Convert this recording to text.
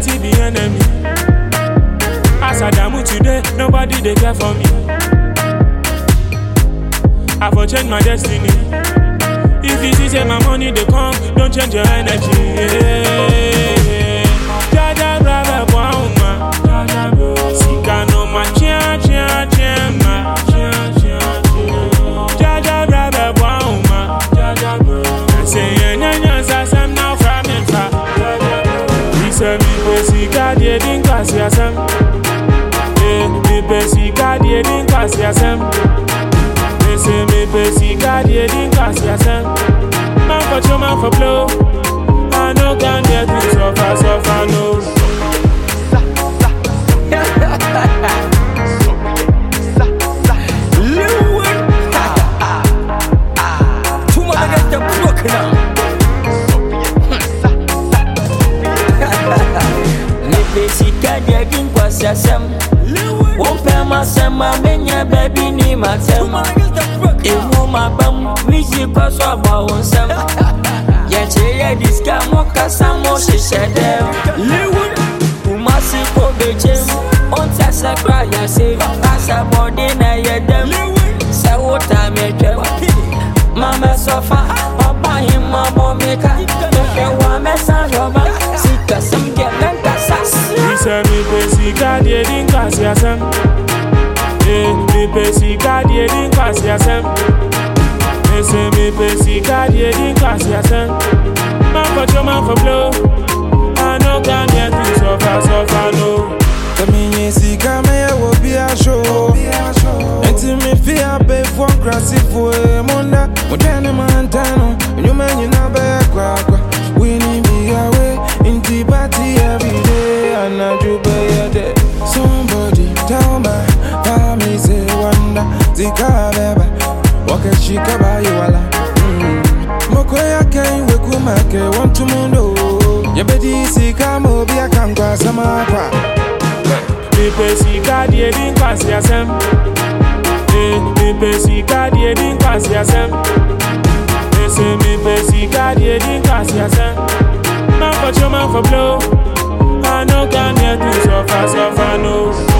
poverty be enemy. As I damn today, nobody they care for me. I for change my destiny. If you see say my money they come, don't change your energy. Yeah. Jaja brother bouma. Sika no ma chia chia chia ma. Jaja brother bouma. Say enya nya sa sam now from in fa. We say me pe sika die din kwasi asem. Eh, me pe sika die din kwasi asem. Me say me pe sika die din kwasi asem. Man for show, man for blow. I no can get me suffer, suffer no. Lewin. Two more niggas them broken up. Mepe sika deɛ di nkwasi asɛm wompɛ m'asɛm a menya baabi ni m'asɛm ɛmu m'abam wisi kɔ so abɔ wo nsɛm yɛkyerɛ yɛ di sika mokasa mo hyehyɛ dɛm womase kɔ bekyem ɔnta sɛ kora yɛse asa bɔde na ɛyɛ dɛm sɛ wota metwɛm mamɛsɔfa ɔbahemmabɔ meka mehwɛ wɔ a mɛsa rɔba sikasɛm deɛ mɛnkasa We say me pe sika die din kwasi asem. Eh, me pe sika die din kwasi asem. Me say me pe sika die din kwasi asem. Man for show, man for blow. I no can get me suffer, suffer no. Kaminye sika me ya wo bi a show. Enti me fi a be fo krasi fo e monda. Mo dane mantano, nyuma nyina be kwa kwa. We ni bi awe, inti party every day and I do be a day. Somebody tell me, tell me say wonder. Zika beba, waka shika ba you wala. Moko ya kai we kumake want to mundo. Yebedi sika mo bi akankwa sama kwa. Me pe sika die din kwasi asem. Eh, me pe sika die din kwasi asem. Me say me pe sika die din kwasi asem. Man for show, man for blow. I no can get me suffer, suffer no.